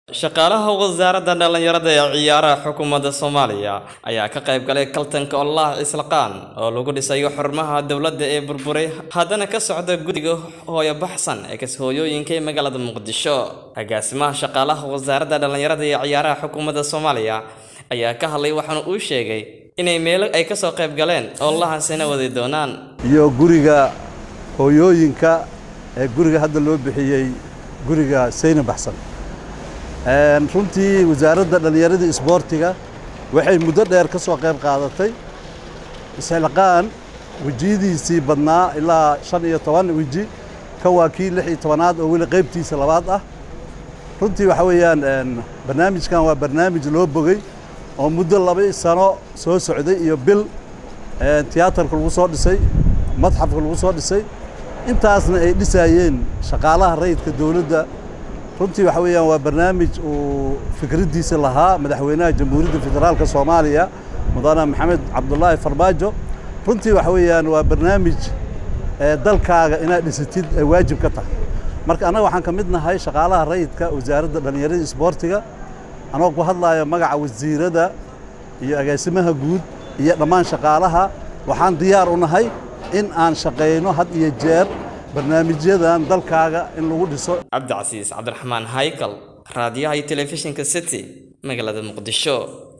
shaqaalaha wasaaradda dhallinyarada ee ciyaaraha xukuumadda soomaaliya ayaa ka qayb galay kaltanka ololaha islaqaan oo lagu dhisayo xarumaha dowladda ee burburay haddana ka socda guddiga hooyo baxsan ee kas-hooyooyinka ee magaalada muqdisho agaasimaha shaqaalaha wasaaradda dhallinyarada ee ciyaaraha xukuumadda soomaaliya ayaa ka hadlay waxaana uu sheegay inay meelo ay kasoo qayb galeen ololahaasina wadi doonaan iyo guriga hooyooyinka ee guriga hadda loo bixiyey guriga sayna baxsan runtii wasaaradda dhallinyarada isboortiga waxay muddo dheer ka soo qayb qaadatay isxilqaan wejiyadiisii badnaa ilaa shan iyo toban weji ka waa kii lix iyo tobanaad oo weli qaybtiisa labaad ah runtii waxa weeyaan barnaamijkan waa barnaamij loo bogay oo muddo laba sano soo socday iyo bil tiyaatarka lagu soo dhisay madxafka lagu soo dhisay intaasna ay dhisaayeen shaqaalaha rayidka dowladda runtii waxa weeyaan waa barnaamij uu fikraddiisa lahaa madaxweynaha jamhuuriyadda federaalka soomaaliya mudane maxamed cabdulaahi farmaajo runtii waxa weeyaan waa barnaamij dalkaaga inaad dhisatid ay waajib ka tahay marka annaga waxaan ka mid nahay shaqaalaha rayidka wasaaradda dhallinyarada isboortiga anoo ku hadlayo magaca wasiirada iyo agaasimaha guud iyo dhammaan shaqaalaha waxaan diyaar u nahay in aan shaqayno had iyo jeer barnaamijyadan dalkaaga in lagu dhiso cabdicasiis cabdiraxmaan haykal raadiyaha iyo telefishinka city magaalada muqdisho